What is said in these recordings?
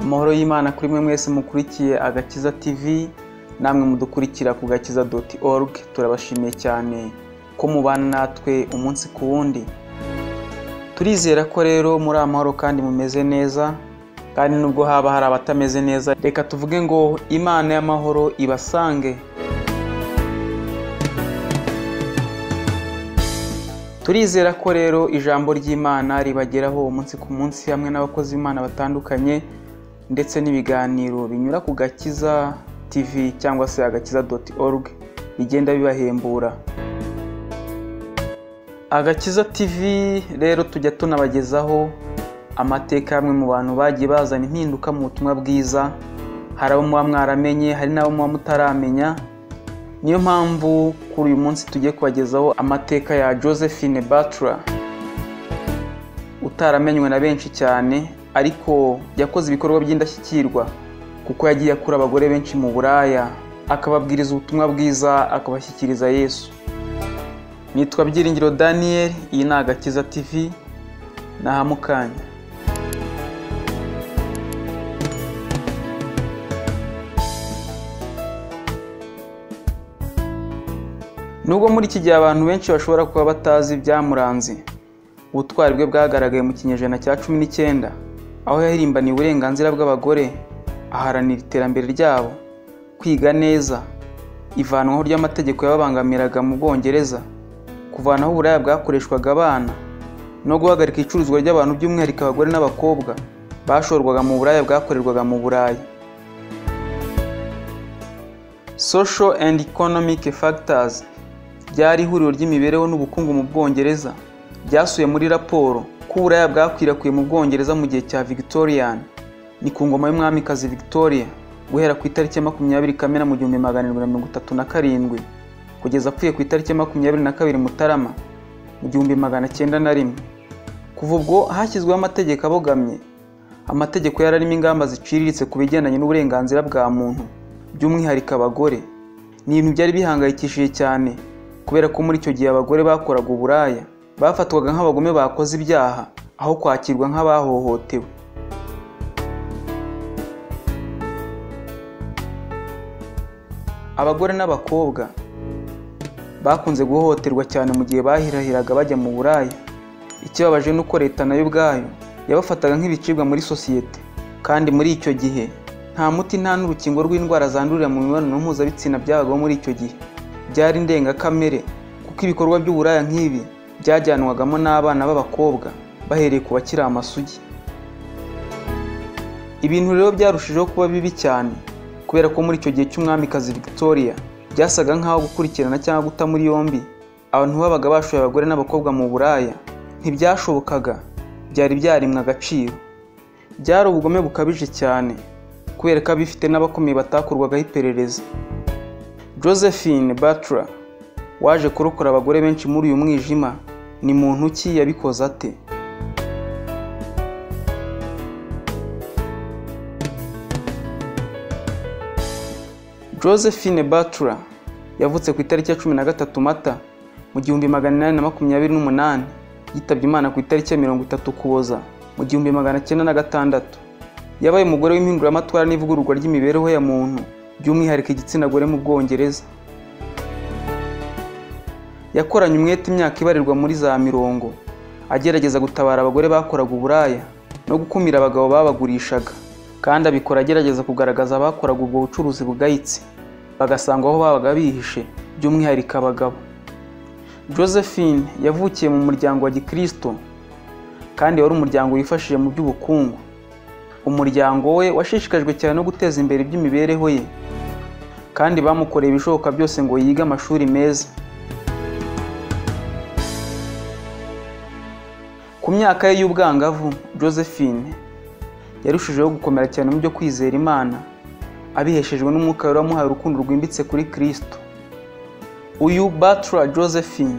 amahoro y'imana kuri mwe mwese mukurikiye agakiza tv namwe mudukurikira ku gakiza doti oruge turabashimiye cyane ko mubana natwe umunsi ku wundi turizera ko rero muri amahoro kandi mumeze neza kandi nubwo haba hari abatameze neza reka tuvuge ngo imana y'amahoro ibasange turizera ko rero ijambo ry'imana ribageraho umunsi ku munsi hamwe n'abakozi b'imana batandukanye ndetse n'ibiganiro binyura ku gakiza tv cyangwa se agakiza doti oruge bigenda bibahembura agakiza tv rero tujya tunabagezaho amateka y'amwe mu bantu bagiye bazana impinduka mu butumwa bwiza hari abo muba mwaramenye hari n'abo muba mutaramenya niyo mpamvu kuri uyu munsi tugiye kubagezaho amateka ya josephine batura utaramenywe na benshi cyane ariko yakoze ibikorwa by'indashyikirwa kuko yagiye akura abagore benshi mu buraya akababwiriza ubutumwa bwiza akabashyikiriza yesu nitwa byiringiro daniel iyi ni agakiza tv ni ahamukanya nubwo muri iki gihe abantu benshi bashobora kuba batazi ibyamuranze ubutwari bwe bwagaragaye mu kinyejana cya cumi n'icyenda aho yahirimbaniye uburenganzira bw'abagore aharanira iterambere ryabo kwiga neza ivanwaho ry'amategeko yababangamiraga mu bwongereza kuvanaho uburaya bwakoreshwaga abana no guhagarika icuruzwa ry'abantu by'umwihariko abagore n'abakobwa bashorwaga mu buraya bwakorerwaga mu buraya social and economic factors ryari ihuriro ry'imibereho n'ubukungu mu bwongereza byasuye muri raporo ko uburaya bwakwirakwiye mu bwongereza mu gihe cya victorian ni ku ngoma y'umwamikazi victoria guhera ku itariki ya makumyabiri kamena mu gihumbi magana arindwi na mirongo itatu na karindwi kugeza apfuye ku itariki ya makumyabiri na kabiri mutarama mu gihumbi magana cyenda na rimwe kuva ubwo hashyizweho amategeko abogamye amategeko yari arimo ingamba ziciriritse ku bigendanye n'uburenganzira bwa muntu by'umwihariko abagore ni ibintu byari bihangayikishije cyane kubera ko muri icyo gihe abagore bakoraga uburaya bafatwaga nk'abagome bakoze ibyaha aho kwakirwa nk'abahohotewe abagore n'abakobwa bakunze guhohoterwa cyane mu gihe bahirahiraga bajya mu buraya ikibabaje ni uko leta nayo ubwayo yabafataga nk'ibicibwa muri sosiyete kandi muri icyo gihe nta muti nta n'urukingo rw'indwara zandurira mu mibonano mpuzabitsina byabagaho muri icyo gihe byari indengakamere kuko ibikorwa by'uburaya nk'ibi byajyanwagamo n'abana b'abakobwa bahereye ku bakiri amasugi ibintu rero byarushijeho kuba bibi cyane kubera ko muri icyo gihe cy'umwamikazi victoria byasaga nk'aho gukurikirana cyangwa guta muri yombi abantu babaga bashoye abagore n'abakobwa mu buraya ntibyashobokaga byari byarimwe agaciro byari ubugome bukabije cyane kubera ko abifite n'abakomeye batakorwagaho iperereza josephine batura waje kurokora abagore benshi muri uyu mwijima ni muntu ki yabikoze ate josephine batura yavutse ku itariki ya cumi na gatatu mata mu gihumbi magana inani na makumyabiri n'umunani yitabye imana ku itariki ya mirongo itatu ukuboza mu gihumbi magana cyenda na gatandatu yabaye umugore w'impinduramatwara n'ivugururwa ry'imibereho ya muntu by'umwihariko igitsina gore mu bwongereza yakoranye umwete imyaka ibarirwa muri za mirongo agerageza gutabara abagore bakoraga uburaya no gukumira abagabo babagurishaga kandi abikora agerageza kugaragaza abakoraga ubwo bucuruzi bugayitse bagasanga aho babaga bihishe by'umwihariko abagabo josephine yavukiye mu muryango wa gikirisito kandi wari umuryango wifashije mu by'ubukungu umuryango we washishikajwe cyane no guteza imbere iby'imibereho ye kandi bamukoreye ibishoboka byose ngo yige amashuri meza ku myaka ye y'ubwangavu josephine yarushijeho gukomera cyane mu byo kwizera imana abiheshejwe n'umwuka wari wamuhaye urukundo rwimbitse kuri kirisito uyu batura josephine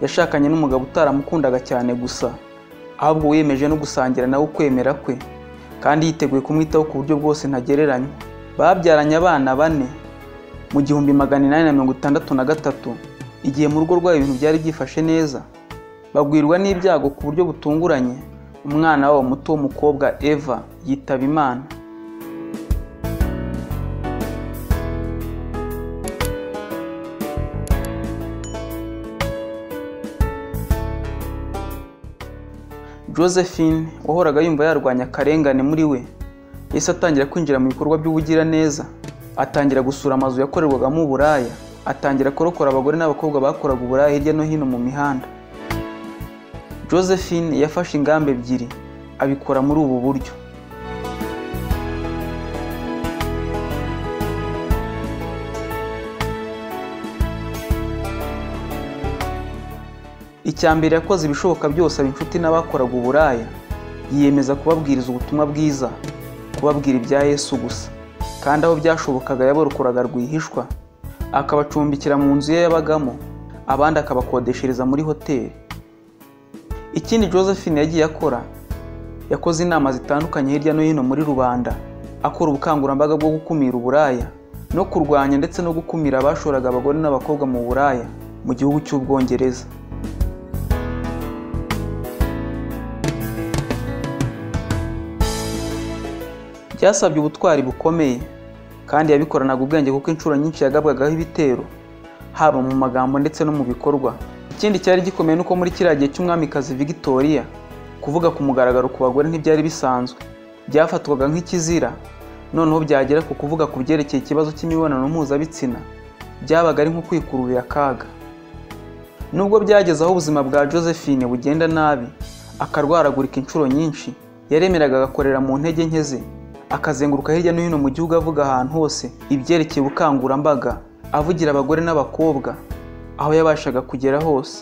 yashakanye n'umugabo utaramukundaga cyane gusa ahubwo wiyemeje no gusangira nawe ukwemera kwe kandi yiteguye kumwitaho ku buryo bwose ntagereranywa babyaranye abana bane mu gihumbi magana inani na mirongo itandatu na gatatu igihe mu rugo rwabo ibintu byari byifashe neza bagwirwa n'ibyago ku buryo butunguranye umwana wabo muto w'umukobwa eva yitaba imana josephine wahoraga yumva yarwanya akarengane muri we yahise atangira kwinjira mu bikorwa by'ubugiraneza atangira gusura amazu yakorerwagamo uburaya atangira kurokora abagore n'abakobwa bakoraga uburaya hirya no hino mu mihanda josephine yafashe ingamba ebyiri abikora muri ubu buryo icya mbere yakoze ibishoboka byose aba inshuti n'abakoraga uburaya yiyemeza kubabwiriza ubutumwa bwiza kubabwira ibya yesu gusa kandi aho byashobokaga yabarokoraga rwihishwa akabacumbikira mu nzu ye yabagamo abandi akabakodeshereza muri hoteli ikindi josephine yagiye akora yakoze inama zitandukanye hirya no hino muri rubanda akora ubukangurambaga bwo gukumira uburaya no kurwanya ndetse no gukumira abashoraga abagore n'abakobwa mu buraya mu gihugu cy'ubwongereza byasabye ubutwari bukomeye kandi yabikoranaga ubwenge kuko inshuro nyinshi yagabwagaho ibitero haba mu magambo ndetse no mu bikorwa ikindi cyari gikomeye nuko muri kiriya gihe cy'umwamikazi victoria kuvuga ku mugaragaro ku bagore ntibyari bisanzwe byafatwaga nk'ikizira noneho byagera ku kuvuga ku byerekeye ikibazo cy'imibonano mpuzabitsina byabaga ari nko kwikururira akaga nubwo byageze aho ubuzima bwa josephine bugenda nabi akarwaragurika inshuro nyinshi yaremeraga agakorera mu ntege nke ze akazenguruka hirya no hino mu gihugu avuga ahantu hose ibyerekeye ubukangurambaga avugira abagore n'abakobwa aho yabashaga kugera hose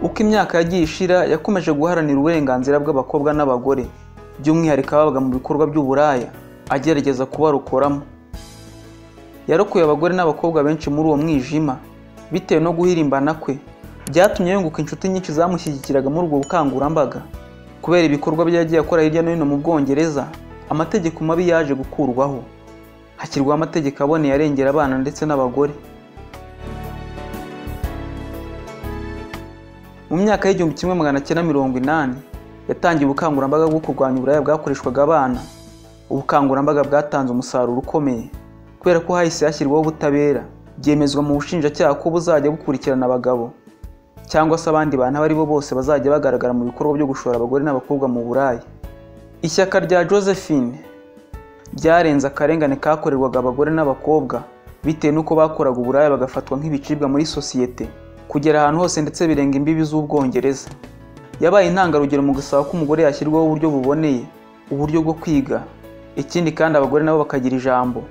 uko imyaka yagiye ishira yakomeje guharanira uburenganzira bw'abakobwa n'abagore by'umwihariko ababaga mu bikorwa by'uburaya agerageza kubarokoramo yarokoye abagore n'abakobwa benshi muri uwo mwijima bitewe no guhirimbana kwe byatumye yunguka inshuti nyinshi zamushyigikiraga muri ubwo bukangurambaga kubera ibikorwa bye yagiye akora hirya no hino mu bwongereza amategeko mabi yaje gukurwaho hashyirwaho amategeko aboneye arengera abana ndetse n'abagore mu myaka y'igihumbi kimwe magana cyenda mirongo inani yatangiye ubukangurambaga bwo kurwanya uburaya bwakoreshwaga abana ubukangurambaga bwatanze umusaruro ukomeye kubera ko hahise hashyirwaho ubutabera byemezwa mu bushinjacyaha ko buzajya bukurikirana abagabo cyangwa se abandi bantu abo ari bo bose bazajya bagaragara mu bikorwa byo gushora abagore n'abakobwa mu buraya ishyaka rya josephine ryarenze akarengane kakorerwaga abagore n'abakobwa bitewe n'uko bakoraga uburaya bagafatwa nk'ibicibwa muri sosiyete kugera ahantu hose ndetse birenga imbibi z'ubwongereza yabaye intangarugero mu gusaba ko umugore yashyirwaho uburyo buboneye uburyo bwo kwiga ikindi kandi abagore nabo bakagira ijambo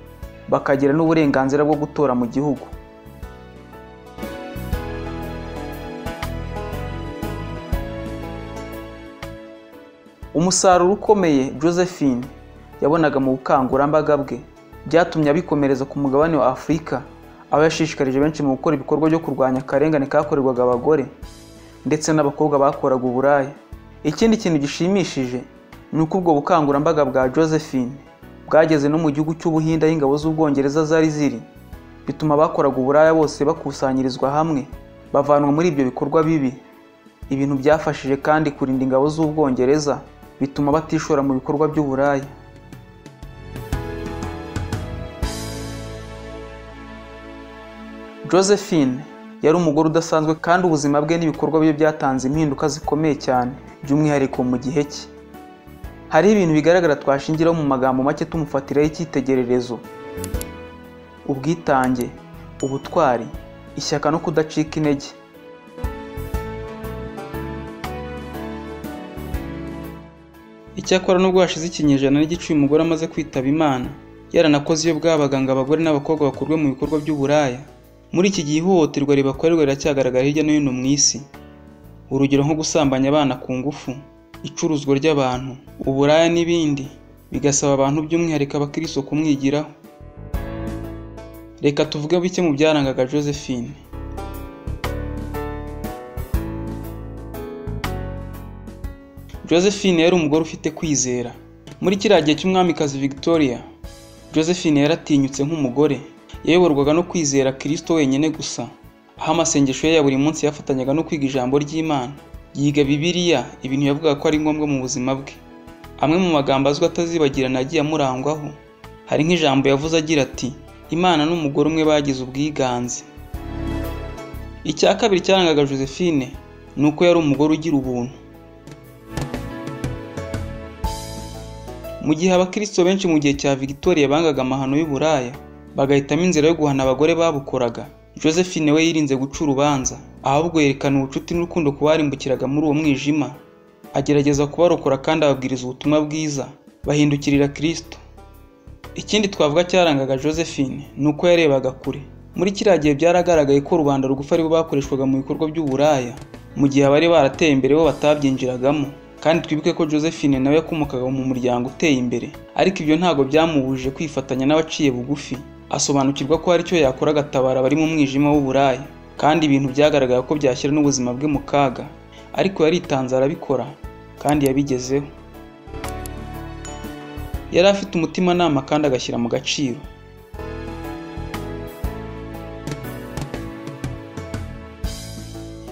bakagira n'uburenganzira bwo gutora mu gihugu umusaruro ukomeye josephine yabonaga mu bukangurambaga bwe byatumye abikomereza ku mugabane wa afurika aho yashishikarije benshi mu gukora ibikorwa byo kurwanya akarengane kakorerwaga abagore ndetse n'abakobwa bakoraga uburaya ikindi kintu gishimishije ni uko ubwo bukangurambaga bwa josephine bwageze no mu gihugu cy'ubuhinde aho ingabo z'ubwongereza zari ziri bituma abakoraga uburaya bose bakusanyirizwa hamwe bavanwa muri ibyo bikorwa bibi ibintu byafashije kandi kurinda ingabo z'ubwongereza bituma batishora mu bikorwa by'uburaya josephine yari umugore udasanzwe kandi ubuzima bwe n'ibikorwa bye byatanze impinduka zikomeye cyane by'umwihariko mu gihe cye hariho ibintu bigaragara twashingiraho mu magambo make tumufatiraho icyitegererezo ubwitange ubutwari ishyaka no kudacika intege icyakora nubwo hashize ikinyejana n'igice uyu mugore amaze kwitaba imana yaranakoze iyo bwabaga ngo abagore n'abakobwa bakurwe mu bikorwa by'uburaya muri iki gihe ihohoterwa ribakorerwa riracyagaragara hirya no hino mu isi urugero nko gusambanya abana ku ngufu icuruzwa ry'abantu uburaya n'ibindi bigasaba abantu by'umwihariko abakristo kumwigiraho reka tuvuge bike mu byarangaga josephine josephine yari umugore ufite kwizera muri kiriya gihe cy'umwamikazi victoria josephine yaratinyutse nk'umugore yayoborwaga no kwizera kirisito wenyine gusa aho amasengesho ye ya buri munsi yafatanyaga no kwiga ijambo ry'imana yiga bibiliya ibintu yavugaga ko ari ngombwa mu buzima bwe amwe mu magambo azwi atazibagirana agiye amurangwaho hari nk'ijambo yavuze agira ati imana n'umugore umwe bagize ubwiganze icya kabiri cyarangaga josephine ni uko yari umugore ugira ubuntu mu gihe abakristo benshi mu gihe cya victoria bangaga amahano y'uburaya bagahitamo inzira yo guhana abagore babukoraga josephine we yirinze guca urubanza ahubwo yerekana ubucuti n'urukundo ku barimbukiraga muri uwo mwijima agerageza kubarokora kandi ababwiriza ubutumwa bwiza bahindukirira kristo ikindi twavuga cyarangaga josephine ni uko yarebaga kure muri kiriya gihe byaragaragaye ko rubanda rugufi aribo bakoreshwaga mu bikorwa by'uburaya mu gihe abari barateye imbere bo batabyinjiragamo kandi twibuke ko josephine nawe yakomokaga mu muryango uteye imbere ariko ibyo ntabwo byamubujije kwifatanya n'abaciye bugufi asobanukirwa ko hari icyo yakora agatabara abari mu mwijima w'uburaya kandi ibintu byagaragaye ko byashyira n'ubuzima bwe mu kaga ariko yaritanze arabikora kandi yabigezeho yari afite umutimanama kandi agashyira mu gaciro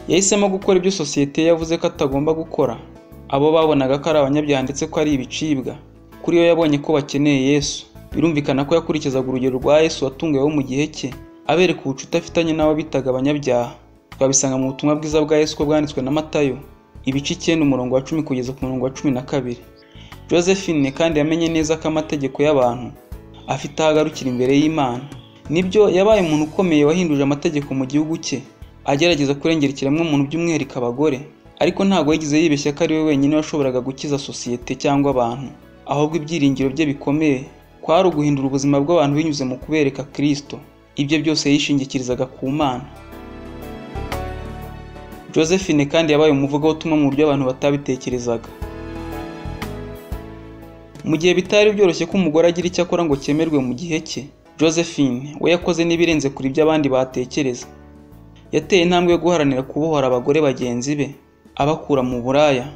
yahisemo gukora ibyo sosiyete ye yavuze ko atagomba gukora abo babonaga ko ari abanyabyaha ndetse ko ari ibicibwa kuri yo yabonye ko bakeneye yesu birumvikana ko yakurikizaga urugero rwa yesu watunguweho mu gihe cye abereka ubucuti afitanye n'abo bitaga abanyabyaha twabisanga mu butumwa bwiza bwa yesu ko bwanditswe na matayo ibice icyenda umurongo wa cumi kugeza ku murongo wa cumi na kabiri josephine kandi yamenye neza ko amategeko y'abantu afite aho agarukira imbere y'imana nibyo yabaye umuntu ukomeye wahinduje amategeko mu gihugu cye agerageza kurengera ikiremwamuntu by'umwihariko abagore ariko ntabwo yigeze yibeshya ko ari we wenyine washoboraga gukiza sosiyete cyangwa abantu ahubwo ibyiringiro bye bikomeye kwari uguhindura ubuzima bw'abantu binyuze mu kubereka kirisito ibyo byose yishingikirizaga ku mana josephine kandi yabaye umuvugabutumwa mu buryo abantu batabitekerezaga mu gihe bitari byoroshye ko umugore agira icyo akora ngo cyemerwe mu gihe cye josephine we yakoze n'ibirenze kuri ibyo abandi batekereza yateye intambwe yo guharanira kubohora abagore bagenzi be abakura mu buraya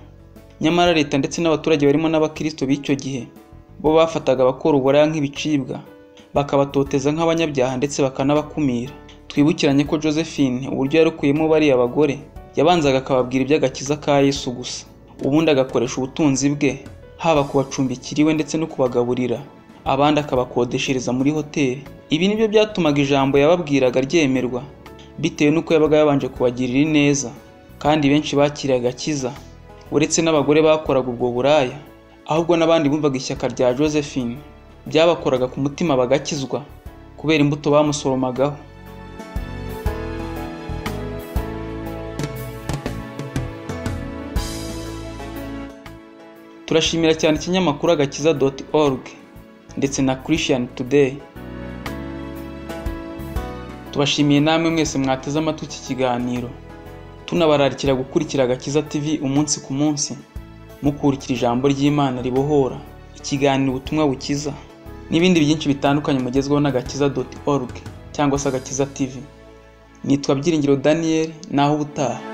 nyamara leta ndetse n'abaturage barimo n'abakirisito b'icyo gihe bo bafataga abakora uburaya nk'ibicibwa bakabatoteza nk'abanyabyaha ndetse bakanabakumira twibukiranye ko josephine uburyo yarukuyemo bariya abagore yabanzaga akababwira iby'agakiza ka yesu gusa ubundi agakoresha ubutunzi bwe haba ku bacumbikira iwe ndetse no kubagaburira abandi akabakodeshereza muri hoteli ibi nibyo byatumaga ijambo yababwiraga ryemerwa bitewe n'uko yabaga yabanje kubagirira ineza kandi benshi bakiriye agakiza uretse n'abagore bakoraga ubwo buraya ahubwo n'abandi bumvaga ishyaka rya josephine byabakoraga ku mutima bagakizwa kubera imbuto bamusoromagaho turashimira cyane ikinyamakuru agakiza doti org ndetse na christian today tubashimiye namwe mwese mwateze amatwi iki kiganiro tunabararikira gukurikira agakiza tv umunsi ku munsi mukurikira ijambo ry'imana ribohora ikiganiro ubutumwa bukiza n'ibindi byinshi bitandukanye mugezweho n'agakiza doti org cyangwa se agakiza tv nitwa byiringiro daniel naho ubutaha